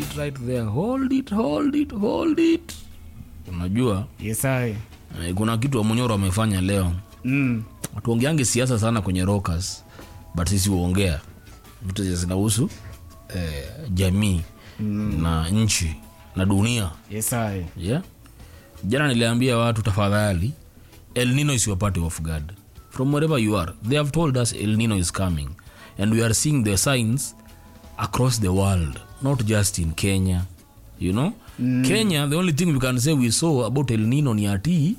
it right there hold it hold it hold it unajua Yes, I. eh, kuna kitu wamunyoro amefanya leo Mm. tuongeange siasa sana kwenye rockers but sisi huongea vitu zenye zinahusu eh, jamii mm. na nchi na dunia Yes, I. yeah? jana niliambia watu tafadhali el nino isiwapate off guard from wherever you are they have told us el nino is coming and we are seeing the signs across the world not just in kenya you know mm. kenya the only thing we can say we saw about el nino ni ati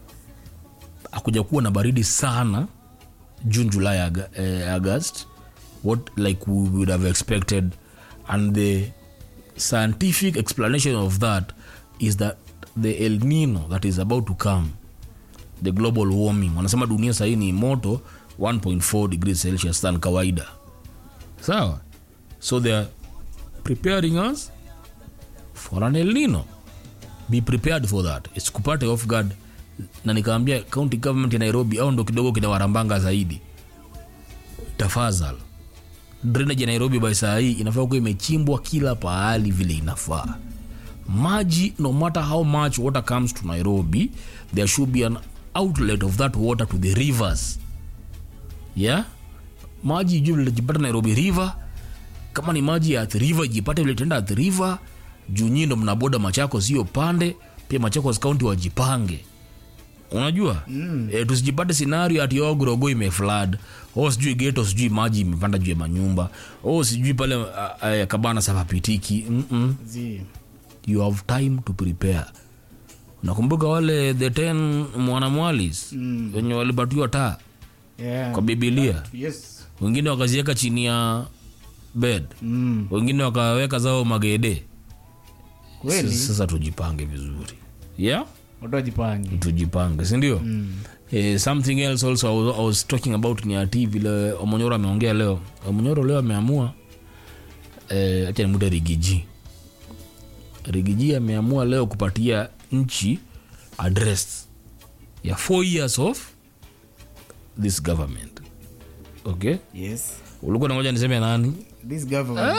akuja kuwa na baridi sana june july Ag- eh, august what like we would have expected and the scientific explanation of that is that the el nino that is about to come the global warming wanasema dunia sahii ni moto 1.4 degrees celsius than kawaida sawa so they are preparing us for an el nino be prepared for that isikupate off guard na nikaambia county government ya nairobi au ndo kidogo kinawarambanga zaidi tafadhal drainage ya nairobi by saa hii inafaa kuwa imechimbwa kila pahali vile inafaa maji no matter how much water comes to nairobi there should be an outlet of that water to the rivers yeah maji juu vilijipata nairobi river kama ni maji ya Athi river ijipate vile tenda Athi river juu nyii ndo mnaboda machako sio pande pia machakos kaunti wajipange unajua mm. e, tusijipate scenario ati oh, grogo imeflad o sijui geto sijui maji imepanda juu ya manyumba o sijui pale uh, uh, kabana sapapitiki Mm-mm. Zi. you have time to prepare nakumbuka wale the 10 mwanamwalis mm. wenye walipatiwa taa Yeah. kwa bibilia Yes. wengine wakaziweka chini ya bed Mm. wengine wakaweka zao magede Kweli. Sasa- sasa tujipange vizuri yeah Watu wajipange. tujipange sindio mm. eh, something else also I was, I was talking about ni ati vile omonyoro ameongea leo omonyoro leo ameamua eh, acha nimute rigiji rigiji ameamua leo kupatia nchi address ya four years of this government okay Yes. ulikuwa nangoja niseme nani This government.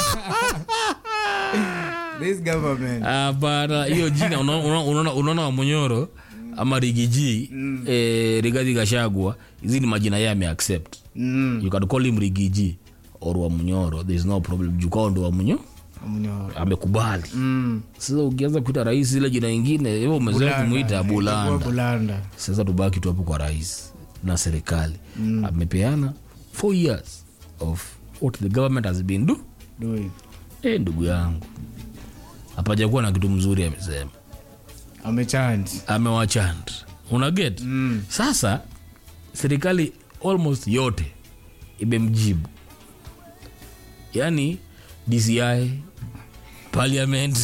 This government. hapana hiyo jina una- una- unaona unaona wamonyoro ama rigiji mm. eh, rigathi gashagwa hizi ni majina yeye ameaccept Mm. you can call him rigiji or wamunyoro there is no problem jukao ndo wamunyo Mnyoro. amekubali Mm. sasa ukianza kuita rais ile jina ingine hiyo umezoea kumwita Itakuwa bulanda Bulanda. sasa tubaki tu hapo kwa rais na serikali mm. amepeana four years of what the government has been do Doing. eh ndugu yangu hapajakuwa na kitu mzuri amesema Amechange. amewachand unaget Mm. sasa serikali almost yote imemjibu yaani dci parliament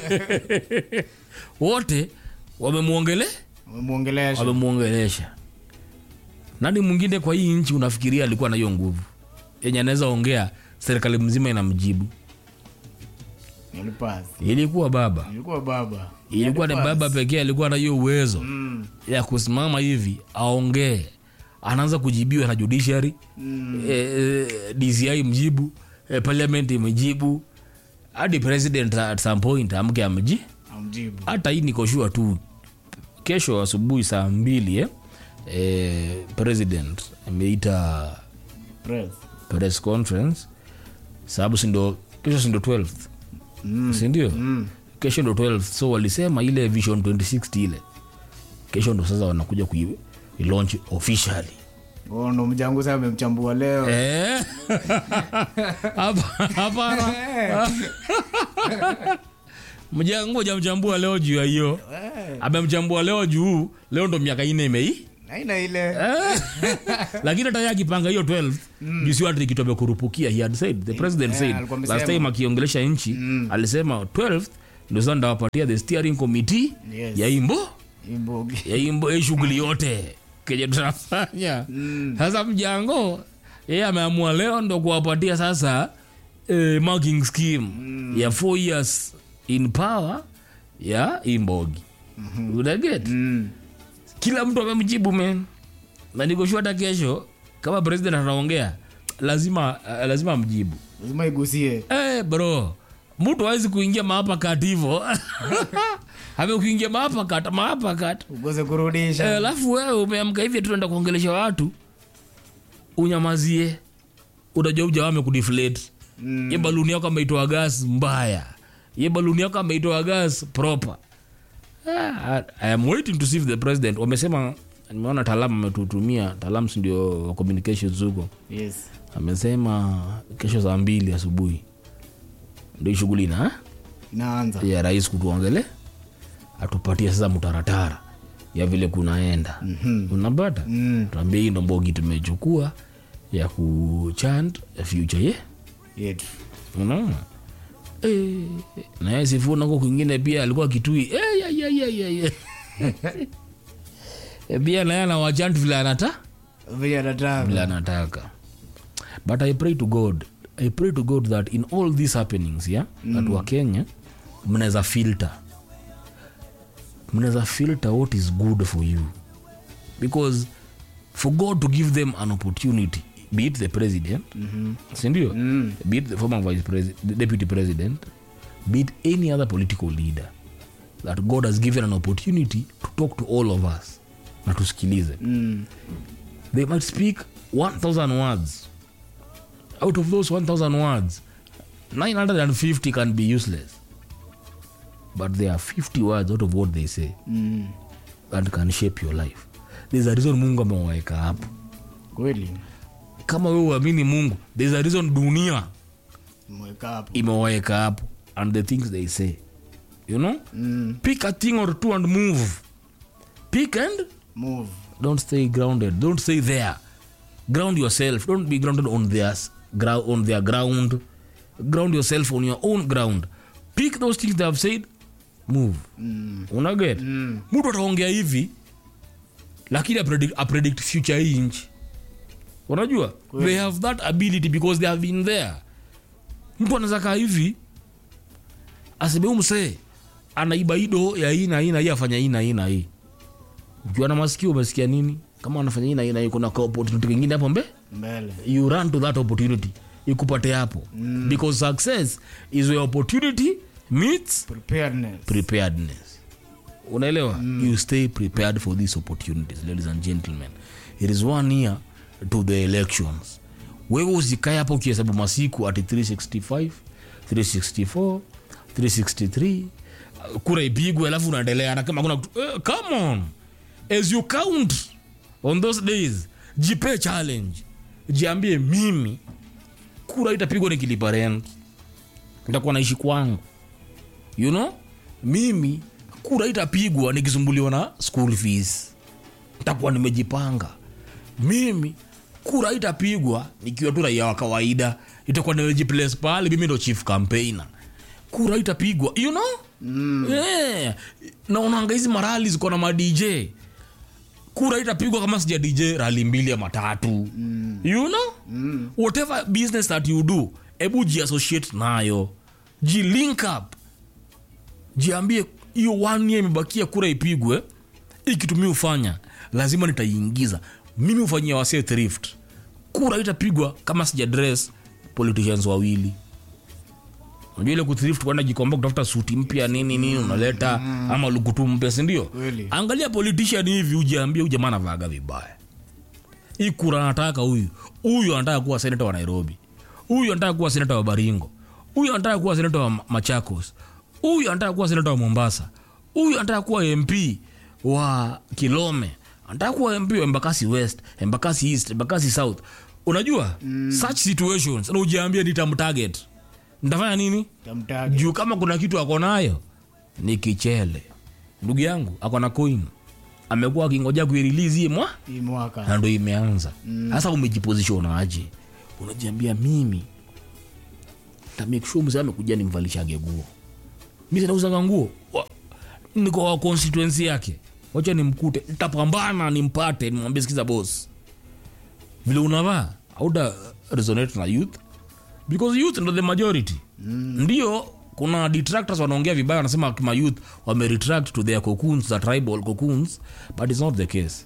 wote wamemwongele Wamemwongelesha. wamemwongelesha nani mwingine kwa hii nchi unafikiria alikuwa na hiyo nguvu yenye anaweza ongea serikali mzima inamjibu Nilipasi. ilikuwa baba Ilikuwa baba. ilikuwa ni baba pekee alikuwa na hiyo uwezo Mm. ya kusimama hivi aongee anaanza kujibiwa na judiciary mm. e, e, dci mjibu e, parliament imjibu hadi president at some point amke amji Amjibu. hata hii nikoshua tu kesho asubuhi saa mbili eh? E, president ameita Press. press conference sababu sindo kesho sindo 12 Mm. sindio Mm. kesho ndo 12 so walisema ile vision 2060 ile kesho ndo sasa wanakuja kuilaunch officially Oh, ndo mjangu sasa amemchambua leo. Eh? Hapa- hapana mjangu jamchambua leo juu ya hiyo Eh, amemchambua leo juu leo ndo miaka ine imei Haina ile. lakini hata yeye akipanga hiyo 12 juu si watu kitu amekurupukia he had said the president Yeah, said alikuwa last amesema. time akiongelesha nchi alisema 12 ndio sasa ndawapatia the steering committee Yes. ya imbo Imbogi. ya imbo hii shughuli yote kenye tunafanya sasa mjango yeye ameamua leo ndo kuwapatia sasa eh, marking scheme ya four years in power ya imbogi unaget Mm. kila mtu amemjibu men na nikoshua hata kesho kama president anaongea lazima uh, lazima amjibu Lazima igusie. hey, bro mtu awezi kuingia maapakat hivo amekuingia maapakat maapakat ukose kurudisha Eh, alafu wewe umeamka hivi tunaenda kuongelesha watu unyamazie unajua uja wame kudeflate Mm. ye baluni yako ameitoa gas mbaya ye baluni yako ameitoa gas proper ah, I am waiting to see if the president wamesema nimeona talam ametutumia talam si ndio wa communications huko yes amesema kesho saa mbili asubuhi ndio shughuli na inaanza ya rais kutuongele atupatie sasa mtaratara ya vile kunaenda mm-hmm. unapata Mm. tuambie hii ndo mbogi tumechukua ya kuchant future ye yetu unaona Eh, na yeye sifuna huko kwingine pia alikuwa kitui Eh, ya, ya, ya, ya, ya. Eh, pia naye anawachant vile anata vile anataka vile anataka but i pray to god i pray to god that in all these happenings yeah mm. that wa kenya mnaweza filter mnaweza filter what is good for you because for god to give them an opportunity be it the president mm-hmm. sindio mm. be it the former vice president the deputy president be it any other political leader that god has given an opportunity to talk to all of us na tusikilize Mm. they might speak 1000 words out of those 1000 words 950 can be useless but there are 50 words out of what they say Mm. that can shape your life there's a reason mungu amewaweka hapo kweli kama wewe uamini mungu there's a reason dunia mweka hapo imewaweka hapo and the things they say you know mm. pick a thing or two and move pick and move don't stay grounded don't stay there ground yourself don't be grounded on their s- grou- on their ground ground yourself on your own ground pick those things they have said move mm. unaget Mm. mtu ataongea hivi lakini apredict, apredict future hii nchi unajua they have that ability because they have been there mtu anaweza kaa hivi aseme huu msee anaiba ido ya hii na hii na hii afanya hii na hii na hii ukiwa na masikio umesikia nini kama anafanya hii na hii na hii kuna ka opportunity kingine hapo mbe mbele you run to that opportunity ikupate hapo mm. because success is where opportunity meets preparedness preparedness unaelewa mm. you stay prepared for these opportunities ladies and gentlemen it is one year to the elections wewe usikae hapa ukihesabu masiku ati 365 364 363 uh, kura ipigwe alafu unaendelea na kama kuna kitu- eh, come on as you count on those days jipe challenge jiambie mimi kura itapigwa nikilipa rent nitakuwa naishi kwangu you know mimi kura itapigwa nikisumbuliwa na school fees ntakuwa nimejipanga mimi kura itapigwa nikiwa tu raia wa kawaida itakuwa nimejiplace pale mimi ndo chief campaigner kura itapigwa you know mm. yeah. naonanga hizi marali ziko na madj kura itapigwa kama sija dj rali mbili ama tatu mm. you know mm. whatever business that you do ebu jiassociate nayo jilink up jiambie hiyo one year imebakia kura ipigwe ikitumia ufanya lazima nitaiingiza mimi ufanyia wasee thrift kura itapigwa kama sija dress politicians wawili unajua ile kuthrift kwenda jikomba kutafuta suti mpya nini nini unaleta ama lukutu mpya sindio Kweli. angalia politician hivi ujiambie huyu jamaa anavaaga vibaya hii kura anataka huyu huyu anataka kuwa senata wa nairobi huyu anataka kuwa senata wa baringo huyu anataka kuwa senata wa machakos huyu anataka kuwa senata wa mombasa huyu anataka kuwa mp wa kilome anataka kuwa mp wa embakasi west embakasi east embakasi south unajua mm. such situations na ujiambie nitamtarget nitafanya nini tamtage juu kama kuna kitu ako nayo ni kichele ndugu yangu ako na coin amekuwa akingoja kuirilizi hii mwa hii mwaka na ndo imeanza sasa umejiposition aje unajiambia mimi tamekshua mzee amekuja nimvalishage nguo mi sinauzanga nguo Wa- niko wa constituency yake wacha nimkute ntapambana nimpate nimwambie sikiza bos vile unavaa auta resonate na youth because youth ndo the majority mm. ndio kuna detractors wanaongea vibaya wanasema kima youth wameretract to their cocoons the tribal cocoons but it's not the case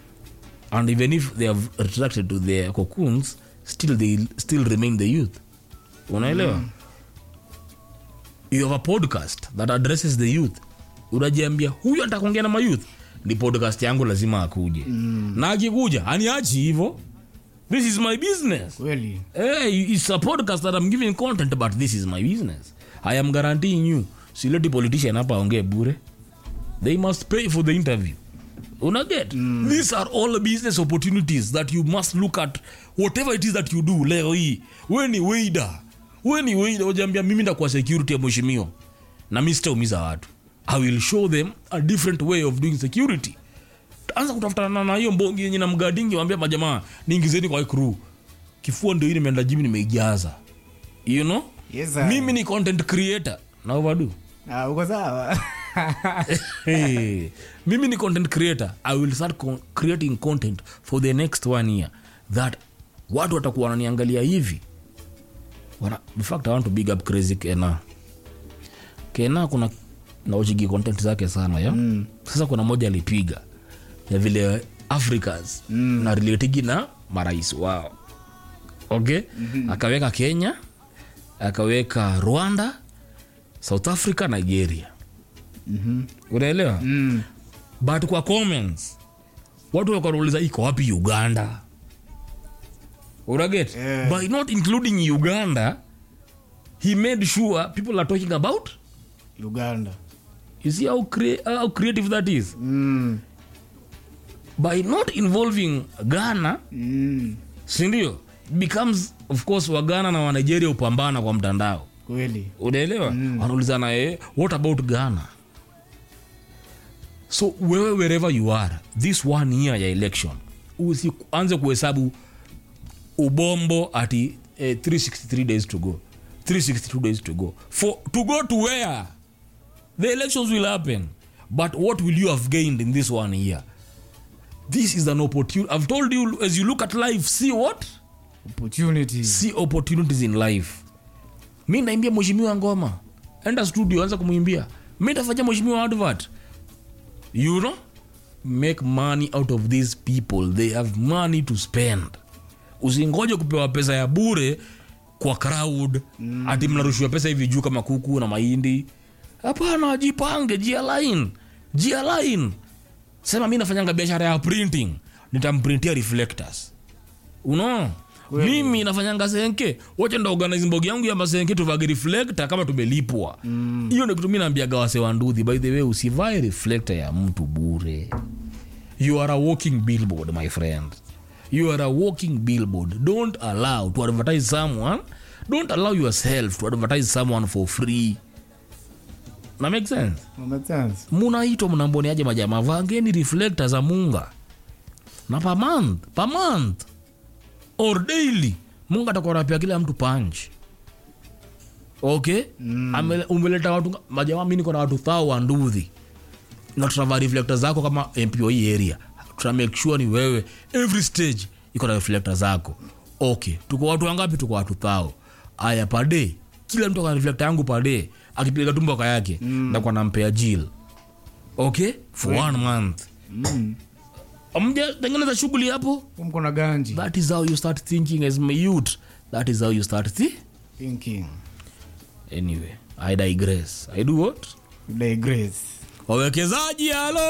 and even if they have retracted to their cocoons still they still remain the youth unaelewa mm. you have a podcast that addresses the youth unajiambia huyu anataka kuongea na mayouth ni podcast yangu lazima akuje mm. na akikuja aniachi hivo this is my business kweli hey, it's a podcast that I'm giving content but this is my business I am guaranteeing you sileti politician hapa aongee bure they must pay for the interview unaget mm. these are all business opportunities that you must look at whatever it is that you do leo hii we ni weida we ni weida ujaambia mimi ndakuwa security ya mheshimiwa na mi sitaumiza watu i will show them a different way of doing security anza kutafutana na hiyo mbongi yenye na mgadingi wambia majamaa niingizeni kwa hii crew kifua ndio hii nimeenda jimi nimeijaza you know Yes, sir. mimi ni content creator na overdo Ah, uko sawa hey, mimi ni content creator i will start con creating content for the next one year that watu watakuwa wananiangalia hivi Wana, in fact i want to big up crazy kena kena kuna naochigi content zake sana ya mm. sasa kuna moja alipiga ya vile africans mm. na relatigi na marais wao okay mm-hmm. akaweka kenya akaweka rwanda south africa nigeria Mhm. unaelewa Mm. but kwa comments watu wakanauliza iko wapi uganda unaget Yeah. by not including uganda he made sure people are talking about uganda you see how, crea- how creative that is Mm. by not involving ghana Mm. sindio becomes of course wagana na wanigeria upambana kwa mtandao kweli unaelewa mm. wanaulizana eh, what about ghana so wewe wherever you are this one year ya election usianze kuhesabu ubombo ati eh, 363 days to go 362 days to go for to go to where the elections will happen but what will you have gained in this one year this is an opportunity i've told you as you look at life see what opportunity see opportunities in life mi naimbia mheshimiwa ngoma enda studio anza kumwimbia mi tafanya mheshimiwa advert you know make money out of these people they have money to spend usingoje kupewa pesa ya bure kwa crowd mm. ati mnarushiwa pesa hivi juu kama kuku na mahindi hapana jipange jialain jialain sema mi nafanyanga biashara ya printing nitamprintia reflectors uno mimi nafanyanga senke wacha ndo organize mbogi yangu ya masenke tuvage reflector kama tumelipwa hiyo mm. kitu mi naambiaga wase wa nduthi by the way usivae reflector ya mtu bure you are a walking billboard my friend you are a walking billboard don't allow to advertise someone don't allow yourself to advertise someone for free na make sense Make sense? munaitwa mnamboniaje majamaa vangeni reflector za munga na per month per month or daily mungu atakuwa anapea kila mtu punch okay mm. umeleta watu majamaa mi niko na watu thao wa nduthi na tutavaa reflector zako kama mp wa hii area tuna make sure ni wewe every stage iko na reflector zako okay tuko watu wangapi tuko watu thao aya pade kila mtu akona reflector yangu pade akipiga tumboka yake mm. nakuwa nampea jil okay for one month Mm. amja tengeneza shughuli hapo mko na ganji that is how you start thinking as my youth that is how you start thi thinking anyway i digress i do what digress wawekezaji halo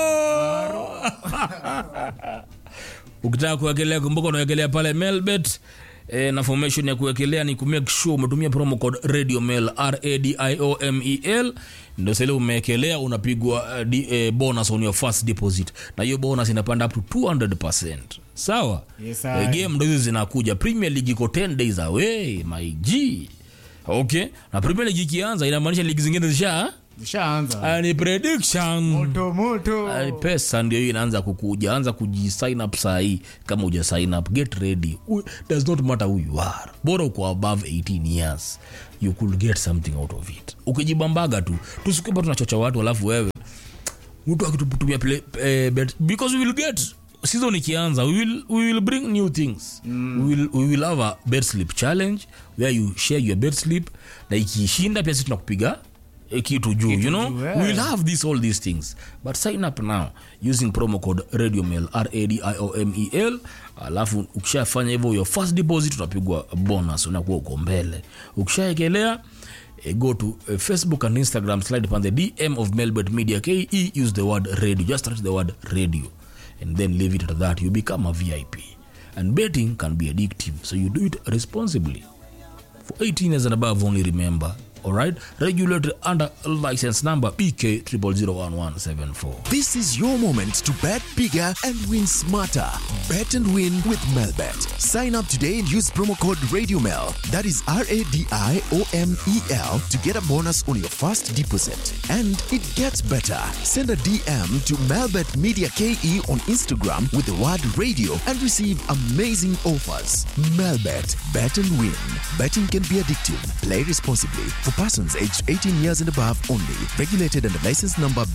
ukitaka kuwekelea kumbuka unawekelea pale melbet e, na formation ya kuwekelea ni kumake sure umetumia promo code radio mail radiomel ndio sele umewekelea unapigwa uh, di, eh, bonus on your first deposit na hiyo bonus inapanda up to 200 sawa Yes, sir. Eh, game ndo hizo zinakuja premier league iko 10 days away my g okay na premier league ikianza inamaanisha ligi zingine zisha zishaanza Ah, ni prediction moto moto Ah, pesa ndio hiyo inaanza kukuja anza kujisign up sahii kama uja sign up get ready U- does not matter who you are bora uko above 18 years you could get something out of it ukijibambaga tu tusikupa tunachocha watu alafu wewe mtu akitutumia play- eh, bet because we will get season ikianza we will, we will bring new things mm. we, will, we will have a bed sleep challenge where you share your bed sleep na ikiishinda pia sisi tunakupiga eh, kitu juu you know juu, eh. we will have this all these things but sign up now using promo code radiomail radiomel alafu ukishafanya hivyo your first deposit utapigwa bonus unakuwa uko mbele ukishaekelea uh, go to uh, Facebook and Instagram, slide upon the DM of Melbert Media KE, use the word radio, just write the word radio, and then leave it at that. You become a VIP. And betting can be addictive, so you do it responsibly. For 18 years and above, only remember. All right, regulated under license number BK 0001174. This is your moment to bet bigger and win smarter. Bet and win with Melbet. Sign up today and use promo code RadioMel. That is R A D I O M E L to get a bonus on your first deposit. And it gets better. Send a DM to Melbet Media KE on Instagram with the word radio and receive amazing offers. Melbet. Bet and win. Betting can be addictive. Play responsibly. For persons aged 18 years and above only. Regulated under license number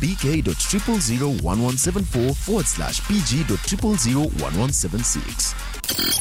BK.0001174 forward slash PG.0001176.